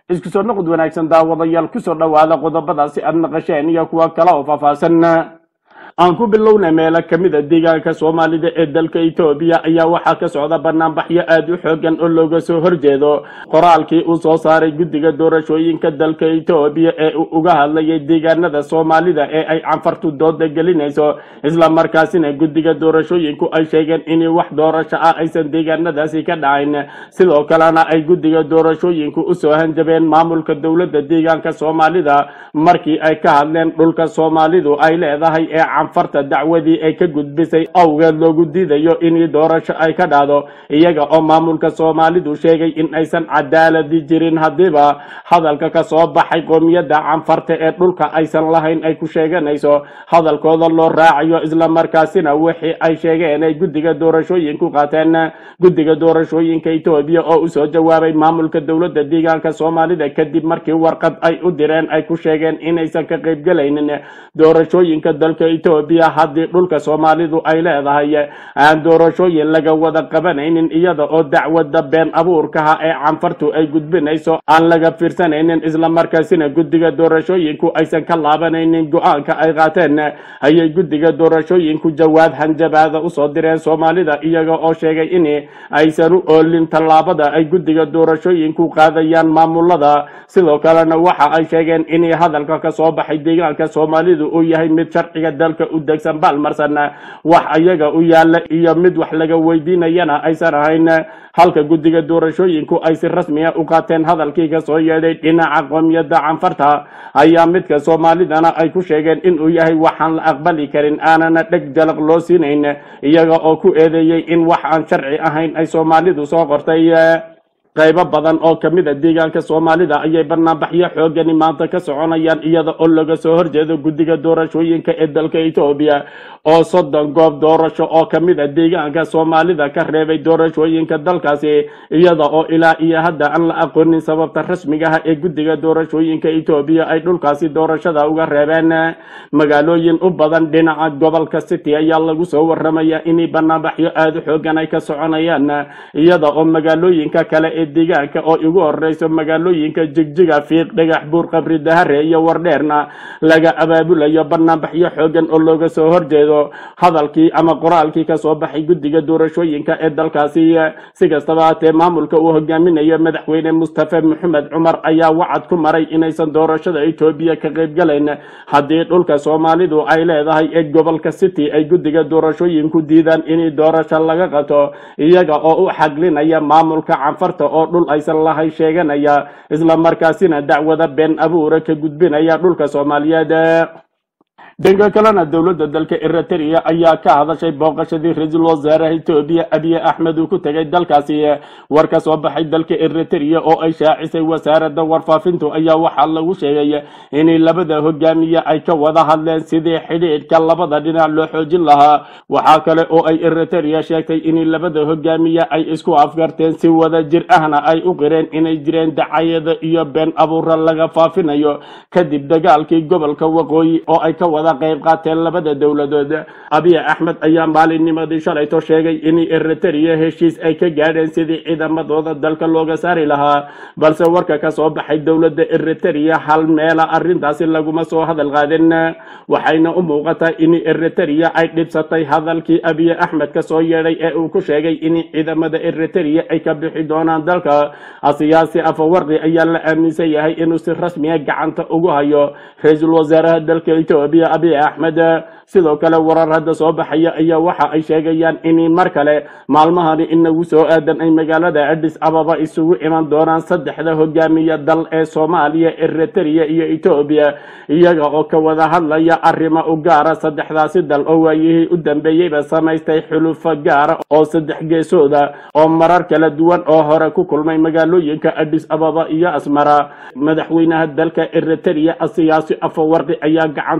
isku soo noqod wanaagsan daawadayaal kusoo dhowaada qodobadaasi aad naqasheen iyo kuwa kale oo faahfaahsan aan ku bilowna meelo ka mid a deegaanka soomaalida ee dalka etoobiya ayaa waxaa ka socda banaanbaxyo aada u xoogan oo looga soo horjeedo qoraalkii uu soo saaray guddiga doorashooyinka dalka etoobiya ee uu uga hadlayay deegaanada soomaalida ee ay canfartu dooda gelinayso islamarkaasina guddiga doorashooyinku ay sheegeen in wax doorasho ah aysan deegaanadaasi ka dhacayn sidoo kalena ay guddiga doorashooyinku usoo hanjabeen maamulka dowladda deegaanka soomaalida markii ay ka hadleen dhulka soomaalidu ay leedahay ee canfarta dacwadii ay ka gudbisay awgeed loogu diidayo in doorasho ay ka dhacdo iyaga oo maamulka soomaalidu sheegay in aysan cadaaladi jirin haddiiba hadalka ka soo baxay qoomiyadda canfarta ee dhulka aysan lahayn ay ku sheeganayso hadalkooda loo raacayo islamarkaasina wixii ay sheegeen ay guddiga doorashooyinku qaateen guddiga doorashooyinka etoobiya oo usoo jawaabay maamulka dowladda deegaanka soomaalida kadib markii warqad ay u direen ay ku sheegeen inaysan ka qaybgelaynin doorashooyinka dalka etoobiya haddii dhulka soomaalidu ay leedahay aan doorashooyin laga wada qabanaynin iyada oo dacwada been abuurkaha ee canfartu ay gudbinayso aan laga fiirsanaynin islamarkaasina guddiga doorashooyinku aysan ka laabanaynin go-aanka ay qaateen ayay guddiga doorashooyinku jawaab hanjabaada usoo direen soomaalida iyaga oo sheegay in aysan u oolin tallaabada ay guddiga doorashooyinku qaadayaan maamulada sidoo kalena waxa ay sheegeen in hadalka ka soo baxay deegaanka soomaalidu uu yahay mid sharciga dalka u degsan baalmarsan wax ayaga u yaala iyo mid wax laga weydiinayana aysan ahayn halka guddiga doorashooyinku ay si rasmiya u qaateen hadalkii kasoo yeedhay dhinaca qoomiyadda canfarta ayaa midka soomaalidana ay ku sheegeen inuu yahay waxaan la aqbali karin aanana dheg jalaq loo siinayn iyaga oo ku eedeeyey in wax aan sharci ahayn ay soomaalidu soo qortay qaybo badan oo ka mid a deegaanka soomaalida ayay banaanbaxyo xoogani maanta ka soconayaan iyada oo laga soo horjeedo guddiga doorashooyinka ee dalka etoobiya oo soddon goob doorasho oo ka mid a deegaanka soomaalida ka reebay doorashooyinka dalkaasi iyada oo ilaa iyo hadda aan la aqoonin sababta rasmigaha ee guddiga doorashooyinka etoobiya ay dhulkaasi doorashada uga reebeen magaalooyin u badan dhinaca gobolka city ayaa lagu soo waramaya inay banaanbaxyo aada u xoogan ay ka soconayaan iyada oo magaalooyinka kale ee deegaanka oo ugu horeyso magaalooyinka jigjiga fiiq dhagax buur qabri dahare iyo wardheerna laga abaabulayo banaanbaxyo xoogan oo looga soo horjeedo hadalkii ama qoraalkii kasoo baxay guddiga doorashooyinka ee dalkaasi si kastaba haatee maamulka uu hogaaminayo madaxweyne mustafa maxamed cumar ayaa wacad ku maray inaysan doorashada etoobiya ka qaybgalayn haddii dhulka soomaalidu ay leedahay ee gobolka city ay guddiga doorashooyinku diidaan in doorasho laga qato iyaga oo u xaglinaya maamulka canfarta oo dhul aysan lahay sheeganaya islamarkaasina dacwada been abuura ka gudbinaya dhulka soomaaliyeed dhanka kalena dowladda dalka eritrea ayaa ka hadashay booqashadii ra-iisul wasaaraha etoobiya abiy axmed uu ku tegay dalkaasi war ka soo baxay dalka eritrea oo ay shaacisay wasaaradda warfaafintu ayaa waxaa lagu sheegay in labada hogaamiye ay ka wada hadleen sidii xidhiidhka labada dhinac loo xoojin lahaa waxaa kale oo ay eritrea sheegtay in labada hogaamiye ay isku afgarteen si wada jir ahna ay u qireen inay jireen dacayada iyo been abuura laga faafinayo kadib dagaalkii gobolka waqooyi oo ay ka wada qayb qaateen labada dowladood abiy axmed ayaa maalinnimadii shalayto sheegay in eritrea heshiis ay ka gaadheen sidii ciidamadooda dalka looga saari lahaa balse warka ka soo baxay dowladda eritrea hal meela arrintaasi laguma soo hadal qaadin waxayna u muuqataa in eritrea ay dhibsatay hadalkii abiy axmed ka soo yeedhay ee uu ku sheegay in ciidamada eritrea ay ka bixi doonaan dalka siyaasi afawarqi ayaa la aaminsan yahay inuu si rasmiya gacanta ugu hayo ra-iisul wasaaraha dalka etoobiya abiy axmed sidoo kale warar hadda soo baxaya ayaa waxa ay sheegayaan in mar kale maalmahani inagu soo aadan ay magaalada adis ababa isugu iman doonaan saddexda hogaamiya dal ee soomaaliya eritrea iyo etoobiya iyaga oo ka wada hadlaya arrimo u gaara saddexdaasi dal oo waayihii u dambeeyeyba samaystay xulufo gaara oo saddex geesooda oo marar kala duwan oo hore ku kulmay magaalooyinka adis ababa iyo asmara madaxweynaha dalka eritrea siyaasi afawarqi ayaa gacanta ku haya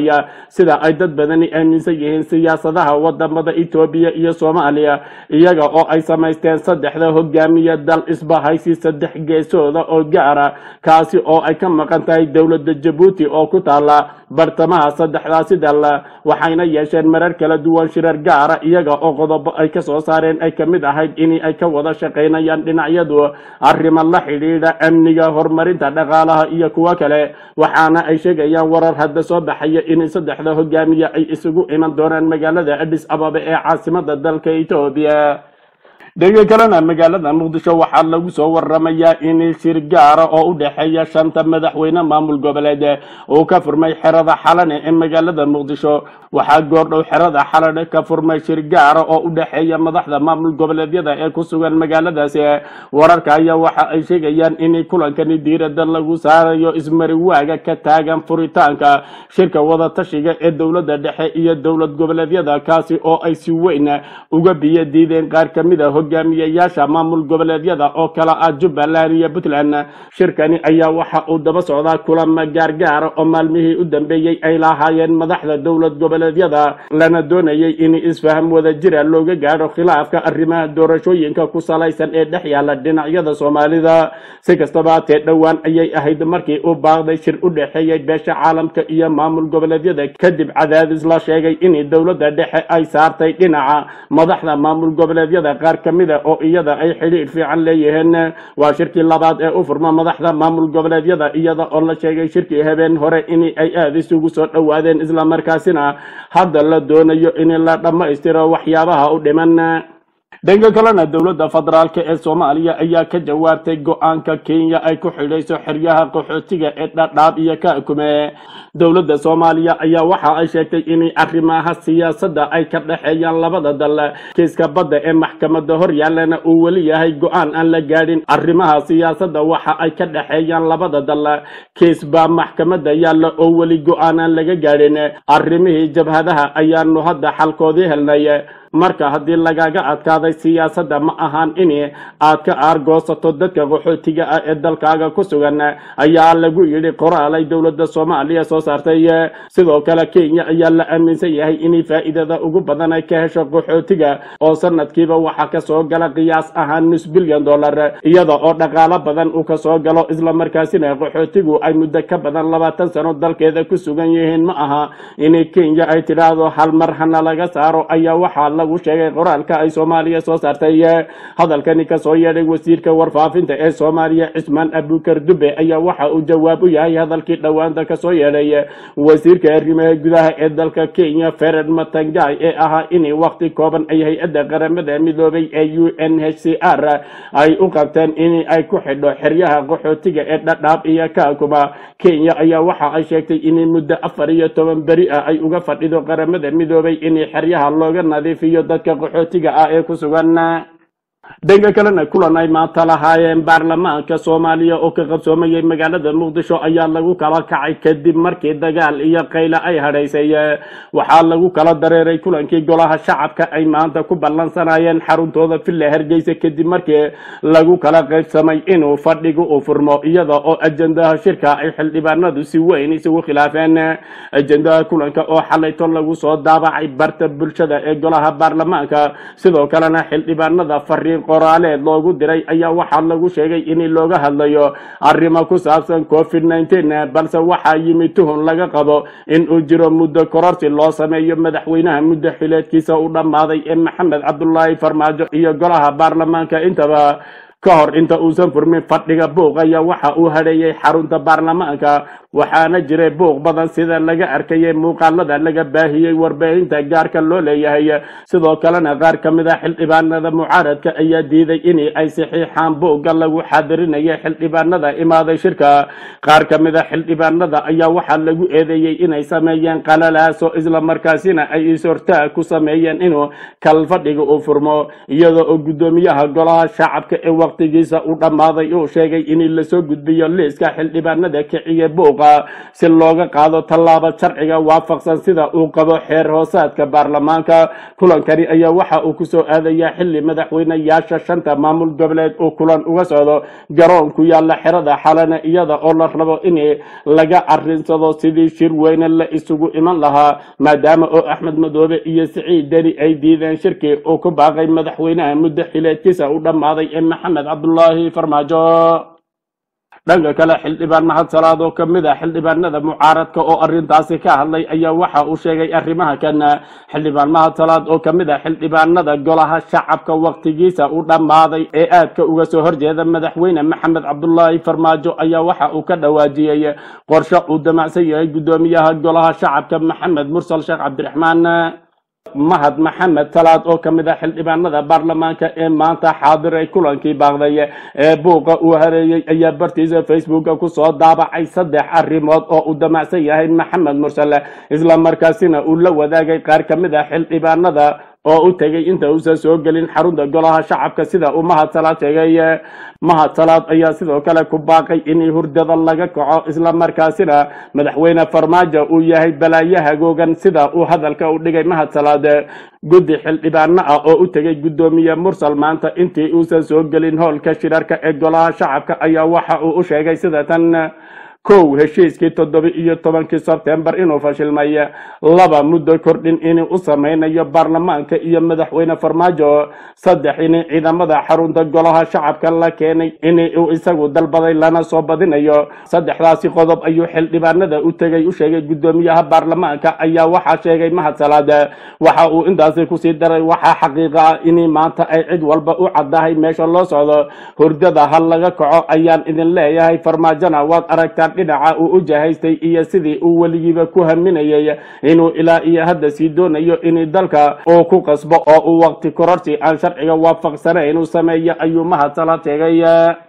soomaaliya sida ay dad badani aaminsan yihiin siyaasadaha wadamada etoobiya iyo soomaaliya iyaga oo ay samaysteen saddexda hogaamiya dal isbahaysi saddex geesooda oo gaara kaasi oo ay ka maqan tahay dowladda jabuuti oo ku taala bartamaha saddexdaasi dal waxayna yeesheen marar kala duwan shirar gaara iyaga oo qodobo ay ka soo saareen ay ka mid ahayd in ay ka wada shaqaynayaan dhinacyadu arrimo la xidhiidha amniga horumarinta dhaqaalaha iyo kuwo kale waxaana ay sheegayaan warar hadda soo baxaya in saddexda hogaamiye ay isugu iman doonaan magaalada adis ababa ee caasimada dalka etoobiya dhega kalena magaalada muqdisho waxaa lagu soo waramayaa in shir gaara oo u dhexeeya shanta madaxweyne maamul goboleed uu ka furmay xerada xalane ee magaalada muqdisho waxaa goordhow xerada xalane ka furmay shir gaara oo u dhexeeya madaxda maamul goboleedyada ee ku sugan magaaladaasi wararka ayaa waxa ay sheegayaan in kulankani diirada lagu saarayo ismariwaaga ka taagan furitaanka shirka wadatashiga ee dowladda dhexe iyo dowlad goboleedyada kaasi oo ay si weyn uga biyo diideen qaar ka mid a hogaamiyayaasha maamul goboleedyada oo kala ah jubbaland iyo puntland shirkani ayaa waxa uu daba socdaa kulama gaargaara oo maalmihii u dambeeyey ay lahaayeen madaxda dowlad goboleedyada lana doonayay in isfaham wada jira looga gaadho khilaafka arrimaha doorashooyinka ku salaysan ee dhex yaala dhinacyada soomaalida si kastaba hatee dhowaan ayay ahayd markii uu baaqday shir u dhexeeyey beesha caalamka iyo maamul goboleedyada kadib cadaadis la sheegay in dowladda dhexe ay saartay dhinaca madaxda maamul goboleedyada qaar ka mid a oo iyada ay xidhiidh fiican leeyihiin waa shirkii labaad ee u furma madaxda maamul goboleedyada iyada oo la sheegay shirkii habeen hore in ay aada isugu soo dhowaadeen islamarkaasina hadda la doonayo in la dhammaystiro waxyaabaha u dhiman dhanka kalena dowladda federaalk ee soomaaliya ayaa ka jawaabtay go-aanka kenya ay ku xidhayso xeryaha qaxootiga ee dhadhaab iyo kaakume dowladda soomaaliya ayaa waxa ay sheegtay in arrimaha siyaasadda ay ka dhexeeyaan labada dal kiiska badda ee maxkamadda hor yaallana uu weli yahay go-aan aan la gaadhin arrimaha siyaasadda waxa ay ka dhexeeyaan labada dal kiis baa maxkamadda yaalla oo weli go-aan aan laga gaadhin arrimihii jabhadaha ayaanu hadda xalkoodii helnay marka haddii lagaga adkaaday siyaasadda ma ahaan in aad ka aargoosato dadka qaxootiga ah ee dalkaaga ku sugan ayaa lagu yidhi qoraal ay dowladda soomaaliya soo saartay sidoo kale kenya ayaa la aaminsan yahay in faa'iidada ugu badan ay ka hesho qaxootiga oo sanadkiiba waxaa kasoo gala qiyaas ahaan nus bilyan dollar iyada oo dhaqaalo badan uu kasoo galo islamarkaasina qaxootigu ay muddo ka badan labaatan sano dalkeeda ku sugan yihiin ma aha in kenya ay tidhaahdo hal mar hana laga saaro ayaa waxaa lagu sheegay qoraalka ay soomaaliya soo saartay hadalkani kasoo yeedhay wasiirka warfaafinta ee soomaaliya cismaan abukar dube ayaa waxa uu jawaab u yahay hadalkii dhowaanta kasoo yeedhay wasiirka arrimaha gudaha ee dalka kenya fered matangai ee ahaa in waqti kooban ay hay-adda qaramada midoobay ee u n h c r ay u qabteen in ay ku xidho xeryaha qaxootiga ee dhadhaab iyo kaakuma kenya ayaa waxa ay sheegtay in muddo afar iyo toban beri ah ay uga fadhido qaramada midoobay in xeryaha looga nadiifiyo dadka qaxootiga ah ee ku sugan dhanka kalena kulan ay maanta lahaayeen baarlamaanka soomaaliya oo ka qabsoomayay magaalada muqdisho ayaa lagu kala kacay kadib markii dagaal iyo qayla ay hadhaysay waxaa lagu kala dareeray kulankii golaha shacabka ay maanta ku ballansanayeen xaruntooda villa hargeysa kadib markii lagu kala qaybsamay inuu fadhigu u furmo iyada oo ajendaha shirka ay xildhibaanadu si weyn isugu khilaafeen ajendaha kulanka oo xalayto lagu soo daabacay barta bulshada ee golaha baarlamaanka sidoo kalena xildhibaanada fariin qoraaleed loogu diray ayaa waxaa lagu sheegay in looga hadlayo arrimo ku saabsan covid nneteen balse waxaa yimid tuhun laga qabo in uu jiro muddo kororsi loo sameeyo madaxweynaha muddo xileedkiisa u dhammaaday ee maxamed cabdulaahi farmaajo iyo golaha baarlamaanka intaba ka hor inta uusan furmin fadhiga buuq ayaa waxa uu hadheeyey xarunta baarlamaanka waxaana jiray buuq badan sida laga arkayay muuqaalada laga baahiyey warbaahinta gaarka loo leeyahay sidoo kalena qaar ka mid a xildhibaanada mucaaradka ayaa diiday in ay saxiixaan buugga lagu xaadirinaya xildhibaanada imaaday shirka qaar ka mid a xildhibaanada ayaa waxaa lagu eedeeyey inay sameeyeen qalalaaso islamarkaasina ay is-hortaag ku sameeyeen inuu kal fadhiga uu furmo iyada oo guddoomiyaha golaha shacabka ee wakhtigiisa u dhammaaday uu sheegay in lasoo gudbiyo liiska xildhibaanada kiciye buuqa si looga qaado tallaabo sharciga waafaqsan sida uu qabo xeer hoosaadka baarlamaanka kulankani ayaa waxa uu kusoo aadayaa xili madaxweynayaasha shanta maamul goboleed uu kulan uga socdo garoon ku yaala xerada xalana iyada oo la rabo in laga arinsado sidii shir weyne la isugu iman lahaa maadaama oo axmed madoobe iyo siciid deni ay diideen shirki uu ku baaqay madaxweynaha muddo xileedkiisa u dhammaaday ee maxamed cabdulaahi farmaajo dhanka kale xildhibaan mahad salaad oo ka mid ah xildhibaanada mucaaradka oo arrintaasi ka hadlay ayaa waxa uu sheegay arrimaha kan xildhibaan mahad salaad oo ka mid ah xildhibaanada golaha shacabka wakhtigiisa u dhammaaday ee aadka uga soo horjeeda madaxweyne maxamed cabdulaahi farmaajo ayaa waxa uu ka dhawaajiyey qorshe uu damacsan yahay guddoomiyaha golaha shacabka maxamed mursal sheekh cabdiraxmaan mahad maxamed salaad oo ka mid ah xildhibaanada baarlamaanka ee maanta xaadiray kulankii baaqday ee buuqa uu hareeyey ayaa bartiisa facebooka kusoo daabacay saddex arrimood oo uu damacsan yahay maxamed mursale isla markaasina uu la wadaagay qaar ka mid ah xildhibaanada oo u tegay inta uusan soo gelin xarunta golaha shacabka sida uu mahad salaad sheegay mahad salaad ayaa sidoo kale ku baaqay in hurdada laga kaco isla markaasina madaxweyne farmaajo uu yahay balaayo hagoogan sida uu hadalka u dhigay mahad salaad guddi xildhibaano ah oo u tegay guddoomiye mursal maanta intii uusan soo gelin howlka shirarka ee golaha shacabka ayaa waxa uu u sheegay sida tan kow heshiiskii toddoba iyo tobankii sebtembar inuu fashilmay laba muddo kordhin inuu u samaynayo baarlamaanka iyo madaxweyne farmaajo saddex in ciidamada xarunta golaha shacabka la keenay in uu isagu dalbaday lana soo badinayo saddexdaasi qodob ayuu xildhibaanada u tegay u sheegay guddoomiyaha baarlamaanka ayaa waxaa sheegay mahad salaad waxa uu intaasi kusii daray waxaa xaqiiqa ah in maanta ay cid walba u caddahay meesha loo socdo hurdada ha laga kaco ayaan idin leeyahay farmaajona waad aragtaan dhinaca uu u jahaystay iyo sidii uu weligiiba ku haminayay inuu ilaa iyo hadda sii doonayo in dalka uu ku qasbo oo uu waqti kororsi aan sharciga waafaqsanayn uu sameeyo ayuu mahad salaad sheegay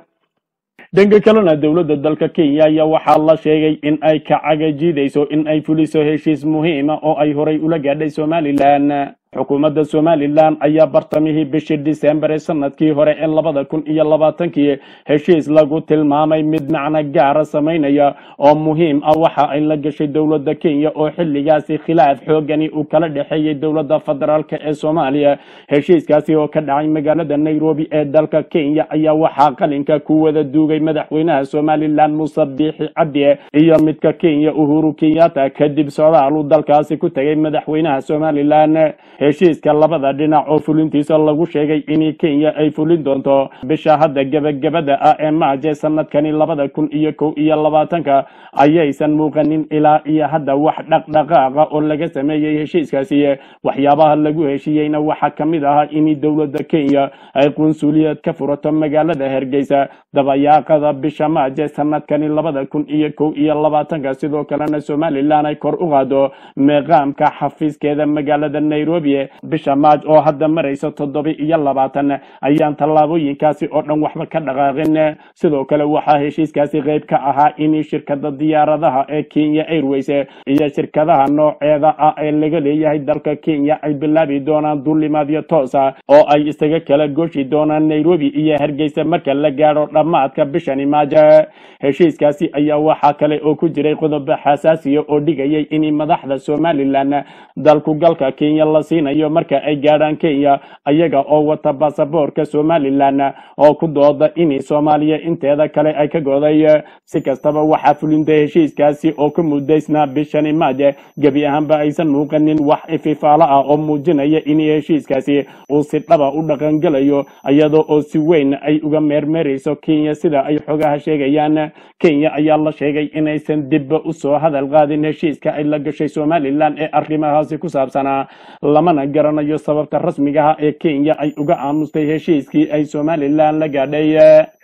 dhanka kalena dowladda dalka kenya ayaa waxaa la sheegay in ay ka cagajiidayso in ay fuliso heshiis muhiima oo ay horay ula gaadhay somalilan xukuumadda somalilan ayaa bartamihii bishii disembar ee sanadkii hore ee labada kun iyo labaatankii heshiis lagu tilmaamay mid macno gaara samaynaya oo muhiim ah waxa ay la gashay dowladda kenya oo xilligaasi khilaaf xoogani uu kala dhexeeyey dowladda federaalk ee soomaaliya heshiiskaasi oo ka dhacay magaalada nairobi ee dalka kenya ayaa waxaa qalinka ku wada duugay madaxweynaha somalilan muuse biixi cabdi iyo midka kenya uhuru kenyatta kadib socdaal uu dalkaasi ku tegay madaxweynaha somalilan heshiiska labada dhinac oo fulintiisa lagu sheegay in kenya ay fulin doonto bisha hadda gebagabada ah ee maaje sanadkani labada kun iyo kow iyo labaatanka ayaysan muuqanin ilaa iyo hadda wax dhaqdhaqaaqa oo laga sameeyey heshiiskaasi waxyaabaha lagu heshiiyeyna waxaa ka mid ahaa in dowladda kenya ay qunsuliyad ka furato magaalada hargeysa dabayaaqada bisha maaje sanadkani labada kun iyo kow iyo labaatanka sidoo kalena somalilan ay kor u qaado meeqaamka xafiiskeeda magaalada nairobi bisha maaj oo hadda maraysa toddoba iyo labaatan ayaan tallaabooyinkaasi oo dhan waxba ka dhaqaaqin sidoo kale waxaa heshiiskaasi qayb ka ahaa in shirkada diyaaradaha ee kenya airways iyo shirkadaha nooceeda ah ee laga leeyahay dalka kenya ay bilaabi doonaan duulimaadyo toosa oo ay isaga kala gooshi doonaan nairobi iyo hargeysa marka la gaadho dhammaadka bishani maaja heshiiskaasi ayaa waxaa kale oo ku jiray qodobo xasaasiya oo dhigayay in madaxda somalilan dalku galka kenya la siinayo marka ay gaadhaan kenya ayaga oo wata basaboorka somalilan oo ku dooda in soomaaliya inteeda kale ay ka goday si kastaba waxaa fulinta heshiiskaasi oo ka mudaysnaa bishani maaje gebi ahaanba aysan muuqanin wax ififaalo ah oo muujinaya in heshiiskaasi uu si dhaba u dhaqangelayo iyadoo oo si weyn ay uga meermeerayso kenya sida ay xogaha sheegayaan kenya ayaa la sheegay inaysan dibba usoo hadal qaadin heshiiska ay la gashay somalilan ee arrimahaasi ku saabsanaa lamana garanayo sababta rasmiga ah ee kenya ay uga aamustay heshiiskii ay somalilan la gaadhay